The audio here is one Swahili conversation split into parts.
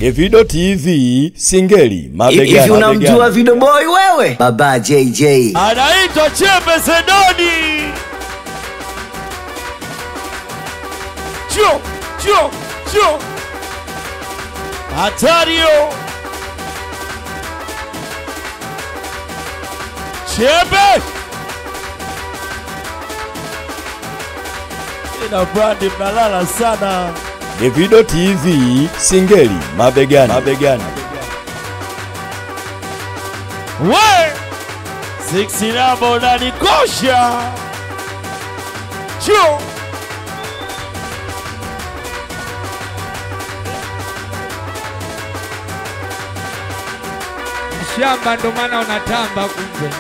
Evido TV Singeli mabegani. Hivi unamjua mabegani. Video Boy wewe? Baba JJ. anaitwa Chembe Sedoni. Chio, chio, chio, hatario Chembe ina brandi, mnalala sana. Evido TV Singeli mabegani. mabegani. We six namba unanikosha chio shamba ndo maana unatamba kumbe.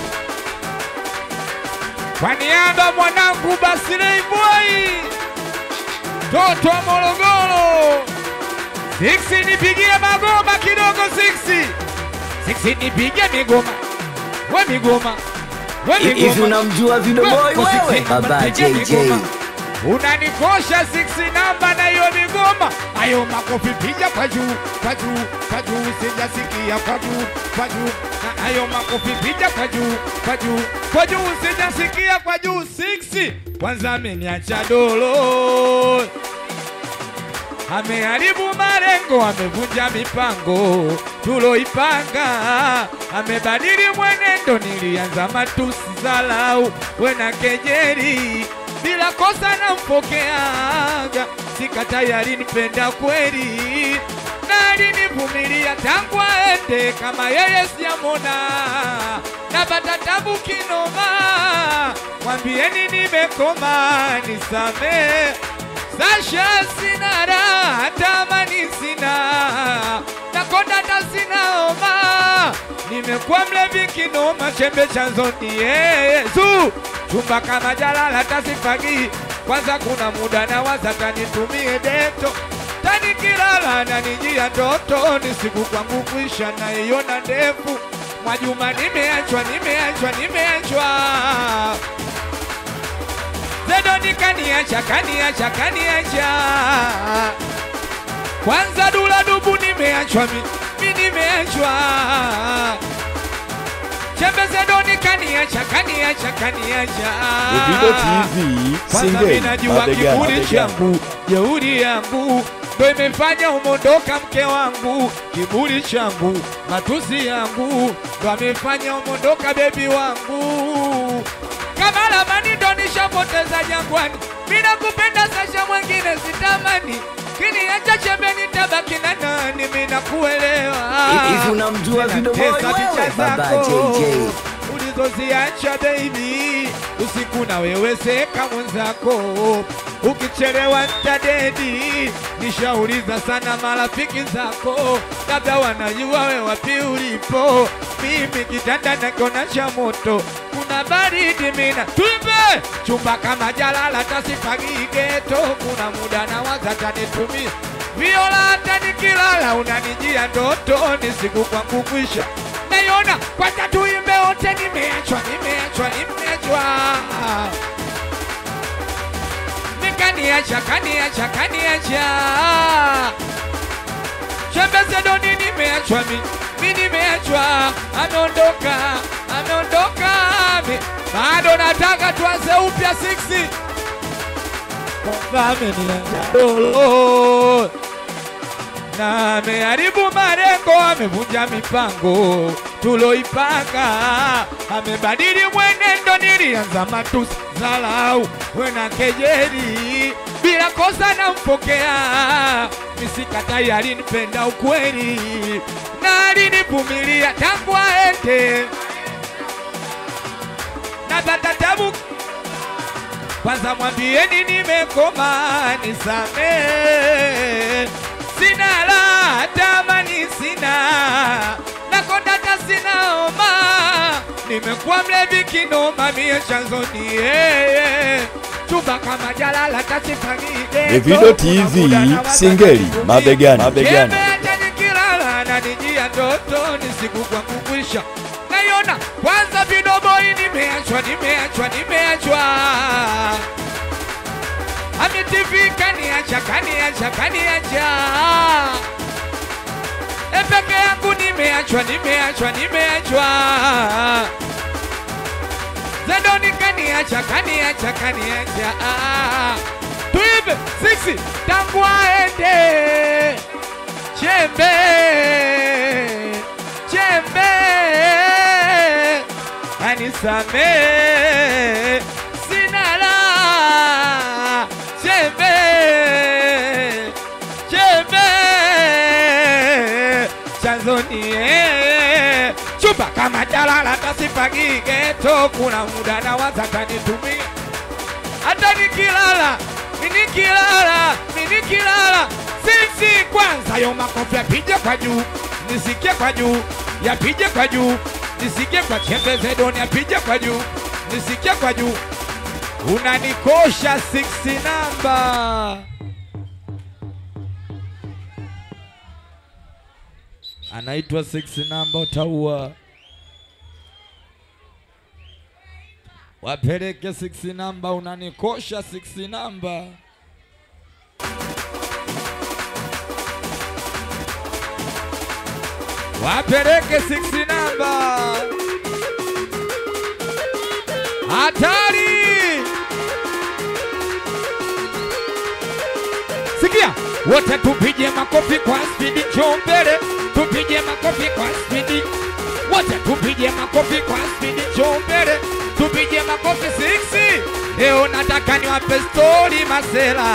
Kwa niaba mwanangu Basilei Boy, toto wa Morogoro, Siksi nipigie magoma kidogo, Siksi Siksi nipigie migoma, we migoma, we Hivi migoma unamjua Video We, Boy kwa wewe? Siksi, Baba nipigie JJ. migoma. Unanikosha siksi namba na hiyo migoma, ayo makofi piga kwa juu, kwa juu, kwa juu, sijasikia kwa juu, kwa juu, na ayo makofi piga kwa juu, kwa juu, kwa juu, sijasikia kwa juu. Siksi kwanza ameniacha dolo, ameharibu malengo, amevunja mipango tuloipanga, amebadili mwenendo. Nilianza matusi, zalau, wena kejeri, bila kosa nampokeaga, sika tayari nipenda kweli na alinivumilia tangu aende, kama yeye sijamona, napata tabu kinoma, mwambieni nimekoma, nisamee Sasha sina raha, tamani sina nakonda hata sina homa, nimekuwa mlevi kinoma, chembe chanzo ni Yesu, chumba kama jalala tasifagi kwanza, kuna muda na waza tanitumie deto tani kilala na nijia ndoto, ni siku kwangu kuisha naiona ndefu Mwajuma, nimeachwa nimeachwa nimeachwa Zedoni kaniacha kaniacha kaniacha kwanza dula dubu nimeachwa mi, mi nimeachwa Chembe Zedoni kaniacha kaniacha kaniacha Evido TV kwanza Singeli mimi najua mabegani. kiburi mabegani. changu jeuri yangu ndo imefanya umondoka mke wangu, kiburi changu matusi yangu ndo amefanya umondoka bebi wangu. Kama lamani ndo nishapoteza jangwani, mina kupenda Sasha, mwengine sitamani kiniacha chembe nitabaki na nani? Mina kuelewa Hivi unamjua Video Boy Zinatesa picha wewe? Baba zako JJ. ulizoziacha baby, usiku na wewe seka mwenzako, ukichelewa ntadedi. Nishauliza sana marafiki zako, labda wanajua we wapi ulipo. Mimi kitanda nakiona cha moto, kuna baridi mina tuimbe chumba kama jalala tasifagi geto, kuna muda na waza tanitumia viola hata nikilala unanijia ndoto, ni siku kwangu kwisha naiona kwanza tuimbe wote, nimeachwa nimeachwa nimeachwa nikaniacha kaniacha kaniacha Chembe Zedoni nimeachwa mi mi nimeachwa, ameondoka ameondoka, mi bado nataka tuanze upya 6 dolo na ameharibu malengo, amevunja mipango tuloipanga, amebadili mwenendo. Nilianza matusi, zalau, wena kejeli, bila kosa nampokea, misikatai, alinipenda ukweli na alinivumilia tangu aende, napata tabu kwanza mwambieni nimekoma, nisamee, sina la tamani, sina nakonda hata sina homa, nimekuwa mlevi kinoma, mie chanzo ni yeye chumba kama jalala tasifanyike Evido TV Singeli mabegani. mabegani. Nimeacha nikilala na nijia ndoto, ni siku kwangu kwisha naiona kwanza vidoboi, nimeachwa nimeachwa nimeachwa Ami TV kaniacha kaniacha kaniacha e peke yangu nimeachwa, nimeachwa, nimeachwa. Zedoni kaniacha, kaniacha, kaniacha. Ah, tuibe siksi tangu aende chembe chembe anisame sina la chembe chembe chanzonie chupa kama jalala tasipagige to kuna muda na wazakanitumia hata nikilala minikilala minikilala sisi kwanza yo makofi yapige kwa juu nisikie kwa juu yapige kwa juu nisikie kwa chembe zedoni yapige kwa juu nisikie kwa juu unanikosha 6 namba anaitwa 6 namba utaua wapeleke 6 namba unanikosha 6 namba wapeleke 6 namba hatari sikia wote tupige makofi kwa spidi njoo mbele tupige makofi kwa spidi wote tupige makofi kwa spidi njoo mbele tupige makofi 6 leo nataka niwape stori masela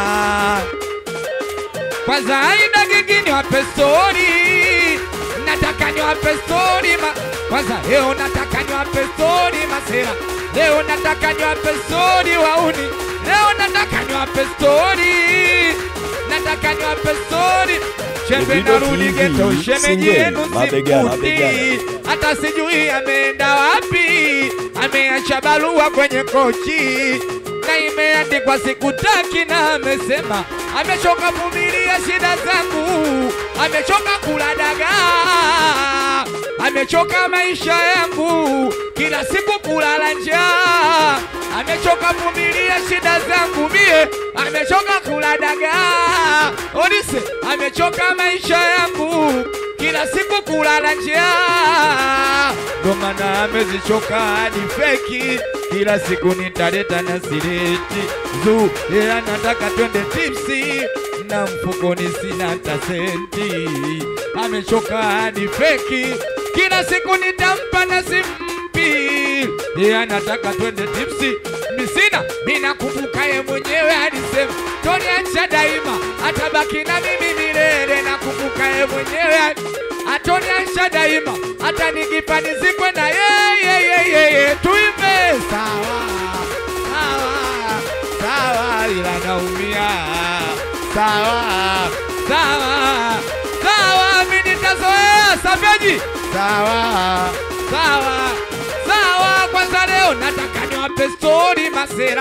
kwanza aina gigi niwape stori nataka niwape stori ma kwanza leo nataka niwape stori masela leo nataka niwape stori wauni leo nataka niwape stori nataka niwape stori chembe Davido narudi TV, geto shemeji Singeli, yenu mabegani, simkuti mabegani. hata sijui ameenda wapi ameacha barua kwenye kochi na imeandikwa sikutaki na amesema amechoka vumilia shida zangu amechoka kula dagaa amechoka maisha yangu kila siku kulala njaa amechoka vumilia shida zangu mie amechoka kula dagaa odise amechoka maisha yangu kila siku kulala njaa ndo maana amezichoka hadi feki kila siku nitaleta na sireti zu yeye anataka twende tipsi na mfukoni sina hata senti amechoka hadi feki kila siku nitampa na simpi yeye anataka twende tipsi misina mina kumbuka ye mwenyewe alisema toniacha daima atabaki na mimi milele na kumbuka ye mwenyewe atoniacha daima hata nikifa nizikwe na yeye yeye tuimbe sawa sawa sawa ila naumia sawa sawa sawa mimi nitazoea saveji sawa sawa sawa kwanza leo nataka niwape stori masera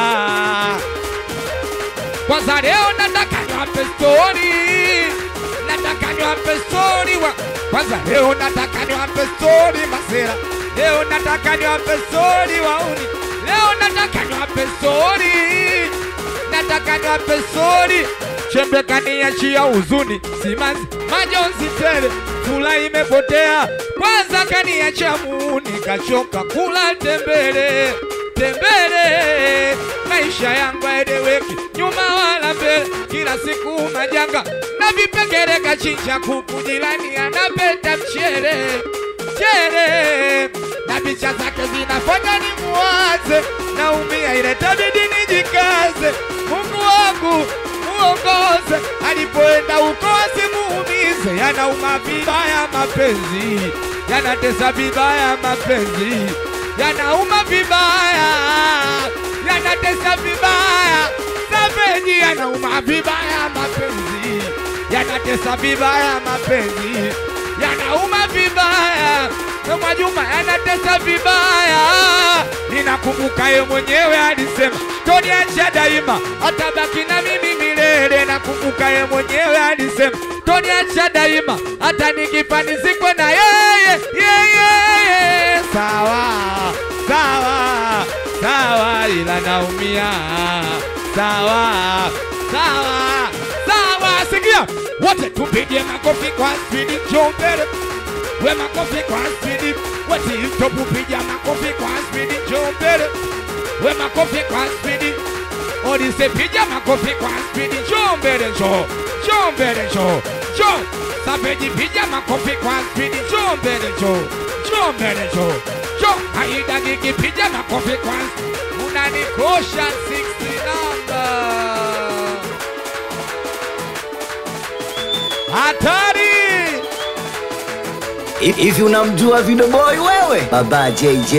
kwanza leo nataka niwape stori nataka niwape stori wa kwanza leo nataka niwape stori masera leo nataka niwape stori wauni leo nataka niwape stori nataka niwape stori chembe kaniachia huzuni simanzi majonzi tele fula imepotea kwanza kaniacha muuni kachoka kula tembele tembele maisha yangu aeleweki nyuma wala mbele kila siku majanga na vipengele kachinja kuku jirani anapeta mchere chere na picha zake zinafanya ni muwaze naumia ile tabidi nijikaze mungu wangu muongoze alipoenda uko asimuumize yanauma vibaya mapenzi yanatesa vibaya mapenzi yanauma vibaya yanatesa vibaya sapeji yanauma vibaya mapenzi yanatesa vibaya mapenzi yanauma vibaya na Mwajuma yanatesa vibaya. Ninakumbuka ye mwenyewe alisema toniacha daima, atabaki na mimi milele. Nakumbuka ye mwenyewe alisema toniacha daima, hata nikifa nizikwe na yeye yeye. Sawa sawa sawa, ila naumia. Sawa sawa sawa, sikia wote tupige makofi kwa spidi, njoo mbele. We makofi kwa spidi, we TikTok piga makofi kwa spidi, njoo mbele. We makofi kwa spidi, Odise piga makofi kwa spidi, njoo mbele, njoo, njoo mbele, njoo, njoo. Sapeji piga makofi kwa spidi, njoo mbele, njoo, njoo mbele, njoo, njoo. Aida Gigi piga makofi kwa unanikosha 60 namba. Hatari! Hivi unamjua Video Boy wewe? Baba JJ.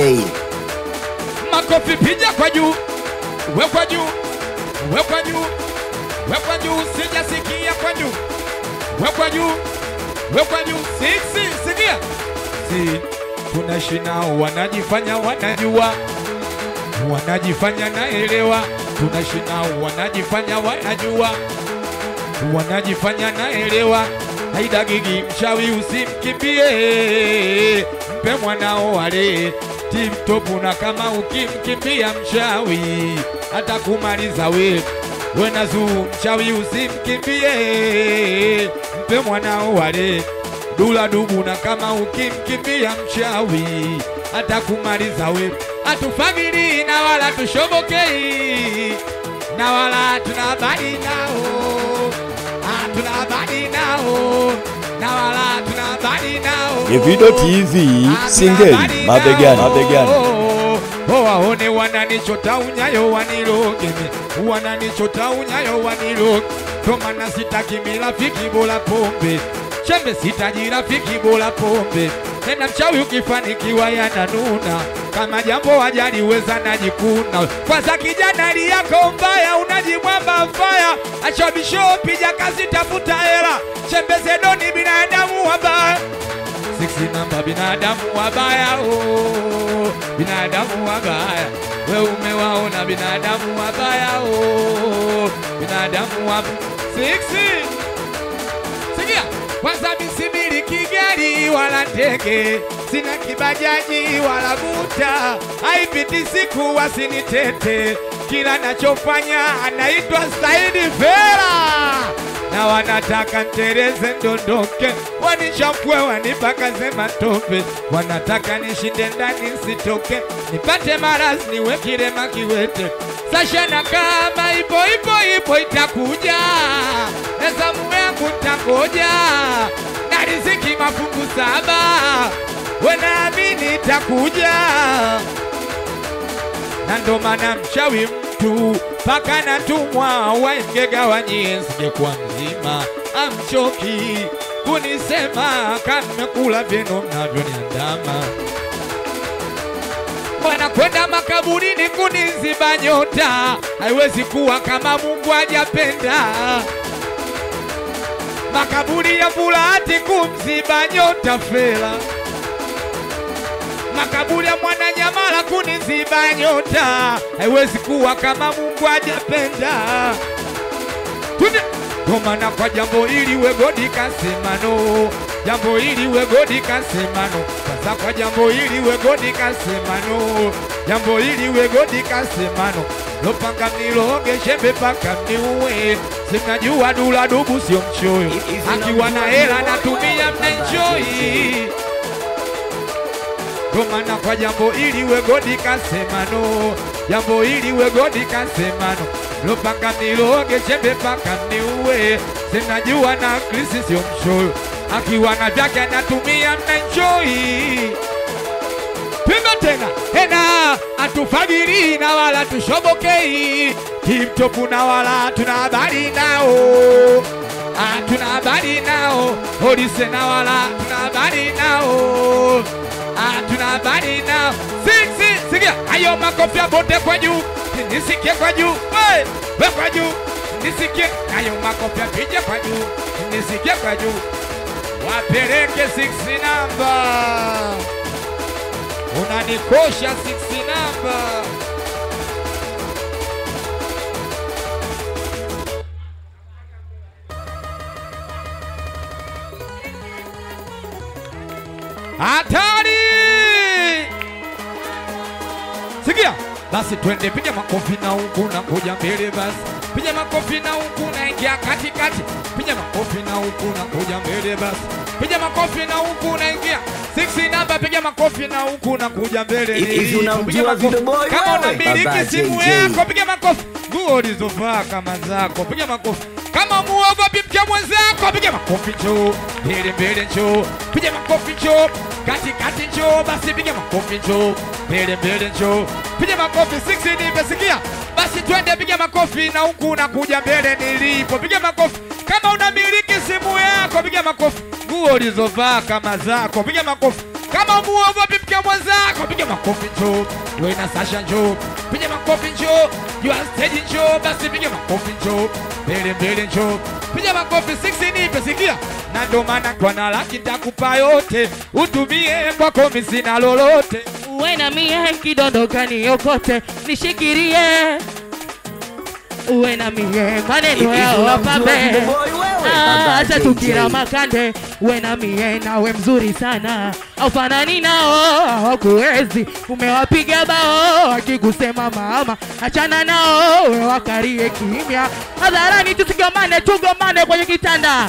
makofi piga kwa juu, wekwa juu, wekwa juu, wekwa juu, sijasikia kwa juu, wekwa juu, wekwa juu, siksi, sikia, si tunaishi nao, wanajifanya wanajua, wanajifanya naelewa, tunaishi nao, wanajifanya wanajua, wanajifanya naelewa. Haida Gigi mchawi, usimkimbie, mpe mwanao wale tiptopu, na kama ukimkimbia mchawi atakumaliza we. Wena zuu mchawi, usimkimbie, mpe mwanao wale dula dubu, na kama ukimkimbia mchawi atakumaliza we. Atufagiri na wala tushobokei na wala tunabali nao hatuna habari nao na wala tuna habari nao. Davido TV, Hatuna Singeli, habari mabegani, nao. mabegani. Oh, waone wananichota unyayo waniloge mi wananichota unyayo waniloge tomana sitaki mirafiki bora pombe chembe sitaji rafiki bora pombe tena mchawi ukifanikiwa yananuna kama jambo wajaliweza najikuna kwanza kijana hali yako mbaya unajimwamba mbaya acha bishopi jakazi tafuta hela chembe zedoni binadamu wabaya Siksi namba binadamu wabaya oh, binadamu wabaya we umewaona binadamu wabaya oh, binadamu wab Siksi sikia kwanza misimiliki gari wala ndege sina kibajaji wala buta haipiti siku wasinitete kila nachofanya anaitwa Saidi Fera na wanataka ntereze ndondoke, wanichafue wanipakaze matope, wanataka nishinde ndani nsitoke, nipate marazi niwe kirema kiwete. Sasha na kama ipo ipo ipo itakuja, ezamu yangu ntangoja, na riziki mafungu saba, wenaamini itakuja na ndo maana mchawi mtu paka natumwa waingegawanyie singekuwa mzima amchoki kunisema kamekula vyenu mnavyoniandama wanakwenda makaburini kuniziba nyota haiwezi kuwa kama Mungu hajapenda makaburi ya Fulati kumziba nyota fela makaburi ya Mwananyamala kuniziba nyota, haiwezi kuwa kama Mungu hajapenda. Tunde ndo maana kwa jambo hili we godi kasemano, jambo hili we godi kasemano, sasa kwa jambo hili we godi kasemano, jambo hili we godi kasemano, lopanga mniloge shembe paka mniue, simnajua dula dubu sio mchoyo, akiwa na hela natumia mnaenjoy ndo maana kwa jambo hili we godi kasemano, jambo hili we godi kasemano, lopanga niloge chembe paka niue, sinajua na Krisi sio mchoyo, akiwa na vyake anatumia mnaenjoy Piga tena tena, atufagiri na wala tushobokei, tiptopu na wala tuna habari nao, hatuna habari nao, polisi na wala tuna habari nao, hatuna habari nao. Siksi, sikia hayo makofi ya bote kwa juu, nisikie kwa juu, we we kwa juu, nisikie hayo makofi ya picha kwa juu, nisikie kwa juu, wapeleke siksi namba unanikosha 60 namba hatari sikia basi twende piga makofi na huku na kuja mbele basi piga makofi na huku unaingia katikati, piga makofi na huku unakuja mbele basi, piga makofi na huku unaingia six namba, piga makofi na huku unakuja mbele. Hivi nilipo. Piga unamjua makofi. Video Boy Kama wewe? unamiliki Baba simu JJ. yako, piga makofi. Nguo ulizovaa kama zako, piga makofi. Kama muogopi mke mwenzako, piga makofi njoo, mbele mbele njoo, piga makofi njoo, kati kati njoo, basi piga makofi njoo, mbele mbele njoo, piga makofi. Six nimesikia, basi twende, piga makofi na huku unakuja mbele nilipo, piga makofi. Kama unamiliki simu yako, piga makofi. Nguo ulizovaa kama zako, piga makofi. Kama muogopi mke mwenzako, piga makofi njoo, wewe na Sasha njoo, piga makofi njoo, juu ya stage njoo, basi piga makofi njoo, mbele mbele njoo, piga makofi. Six nipe sikia, na ndo maana kwa na laki nitakupa yote, utumie kwako mimi sina lolote. uwe na mie kidondoka niokote nishikirie uwe na mie maneno Hivi yao unamjua wapambe Video Boy wewe? Ah, Baba hata JJ. tukira makande uwe na mie nawe mzuri sana aufanani nao hawakuwezi umewapiga bao akikusema mama achana nao we wakarie kimya hadharani tusigamane tugomane kwenye kitanda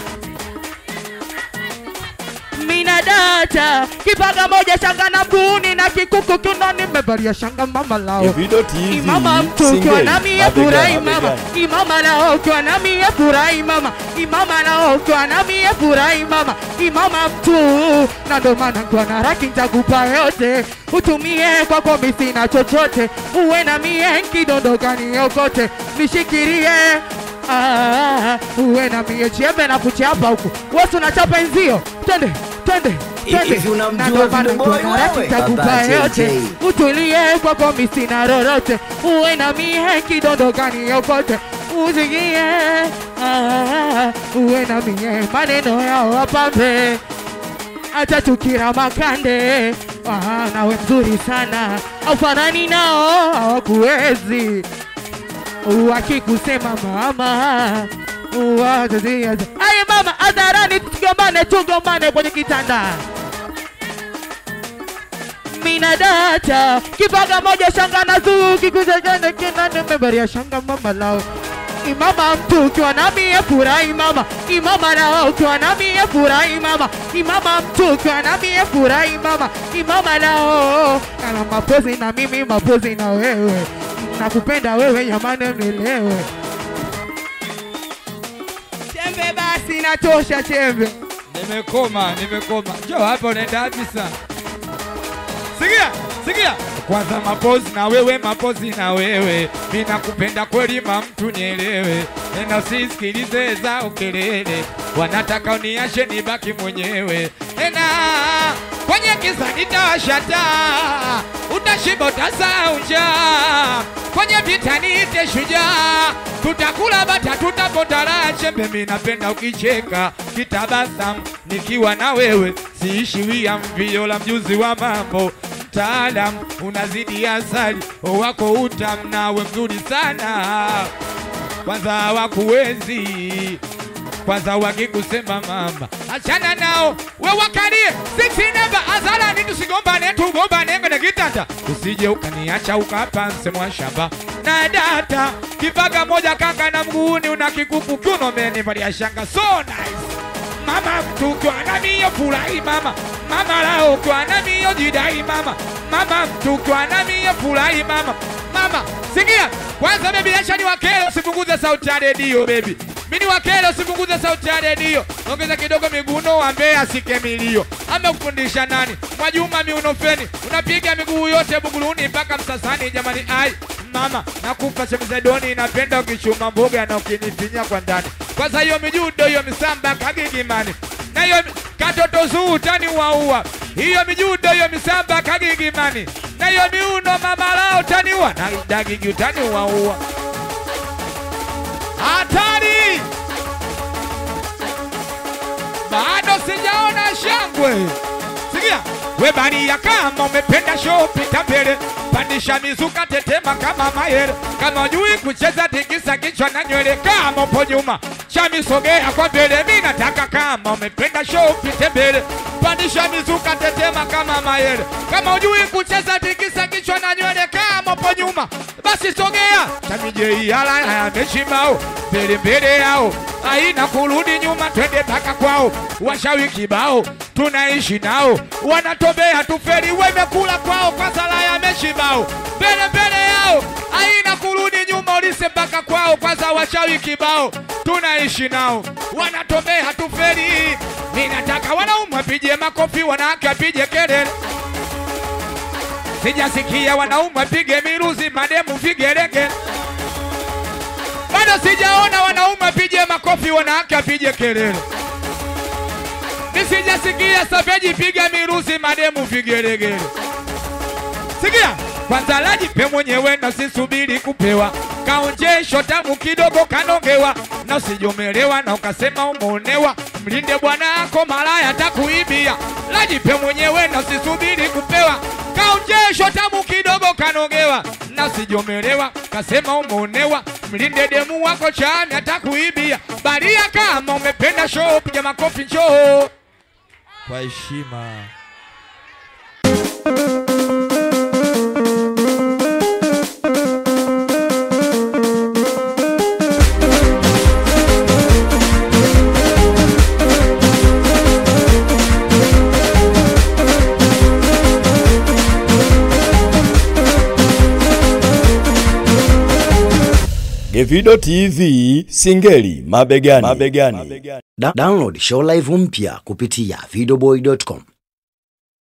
mina data kipaga moja shanga na mguuni na kikuku kinoni nimevalia shanga mama lao Evido TV Imama mtu ukiwa Singeli nami mabegani, furahi mama, mabegani. imama nao ukiwa nami furahi mama, imama nao ukiwa nami furahi mama, imama mtu na ndo maana kwa na raki nitakupa yote, utumie kwako mimi sina chochote, uwe na mie kidondoka niokote, nishikirie Ah, uwe na mie chembe na kuchapa huku, wewe unachapa enzio, twende twende twende, Hivi unamjua na ndo maana Video Boy kwa na raki wewe? nitakupa Baba yote JJ. utulie kwako mimi sina lolote, uwe na mie kidondokani yokote usikie, ah, uwe na mie maneno yao wapambe, hata tukira makande ah, nawe mzuri sana, aufanani nao hawakuwezi wakikusema mama watazia aye mama hadharani tugombane tugombane kwenye kitanda mina data kipaga moja shanga na zuu kikuzejane kina nimevalia shanga mama lao imama mtu ukiwa nami furahi mama imama nao ukiwa nami furahi mama imama mtu ukiwa nami furahi mama imama nao kana mapozi na mimi mapozi na wewe nakupenda wewe yamane melewe chembe basi natosha chembe Nimekoma, nimekoma. Njoo hapa, unaenda wapi sana? Sikia, sikia. Kwanza mapozi na wewe, mapozi na wewe, mi nakupenda kweli, ma mtu nielewe, nenda usisikilize zao kelele, wanataka uniashe nibaki mwenyewe, nena kwenye giza nitawasha taa, utashiba utasahau njaa, kwenye vita niite shujaa, tutakula bata tutapota raha chembe, mi napenda ukicheka kitabasamu nikiwa na wewe, siishiwia mvio la mjuzi wa mambo mtaalam unazidi asali wako utam nawe mzuri sana kwanza wakuwezi kwanza wakikusema mama achana nao we wakalie six namba azalani tusigombane tugombane kwenye kitanda usije ukaniacha ukapa msemo shamba na data kipaga moja kanga na mguuni una kikuku kiuno menivalia shanga so nice mama mtu ukiwa nami hiyo furahi mama mama lao ukiwa nami hiyo jidai mama mama mtu ukiwa nami hiyo furahi mama mama sikia kwanza bebi acha ni wakele usipunguze sauti ya redio bebi mimi ni wakele usipunguze sauti ya redio ongeza kidogo miguno wambee asike milio amekufundisha nani mwajuma miunofeni unapiga miguu yote buguruni mpaka msasani jamani ai mama nakupa chemzedoni napenda ukichuma mboga na ukinifinya kwa ndani kwanza hiyo mijudo hiyo misamba kagigimani na hiyo mi- katoto zuu utani waua hiyo mijudo hiyo misamba kagigimani na hiyo miuno mama lao utaniua na dagigi utani waua hatari bado sijaona shangwe sikia we baria kama umependa show pita mbele pandisha mizuka tetema kama mayere kama ujui kucheza tikisa kichwa na nywele kama upo nyuma chami sogea kwa mbele mi nataka kama umependa show pite mbele pandisha mizuka tetema kama mayele kama ujui kucheza tikisa kichwa na nywele kama upo nyuma basi sogea chamijeiala yameshimao mbele mbele yao haina kurudi nyuma twende mpaka kwao washawi kibao tunaishi nao wanatobea tuferi wemekula kwao kwa sala ya meshibao mbele mbele yao haina kurudi nyuma ulise mpaka kwao kwanza washawi kibao tunaishi nao wanatobea tuferi mi nataka wanaume apige makofi wanawake apige kelele sijasikia wanaume apige miruzi mademu vigelegele bado sijaona wanaume apige makofi wanawake apige kelele nisijasikia sapeji piga miruzi mademu vigelegele sikia kwanza lajipe mwenyewe na usisubiri kupewa kaonjesho tamu kidogo kanongewa na usijomelewa na ukasema umeonewa mlinde bwana yako malaya takuibia lajipe mwenyewe na usisubiri kupewa kaonjesho tamu kidogo kanongewa na usijomelewa kasema umeonewa mlinde demu wako chani atakuibia baria kama umependa show piga makofi njoo kwa heshima Gevido TV Singeli mabegani. mabegani. Da download show live mpya kupitia videoboy.com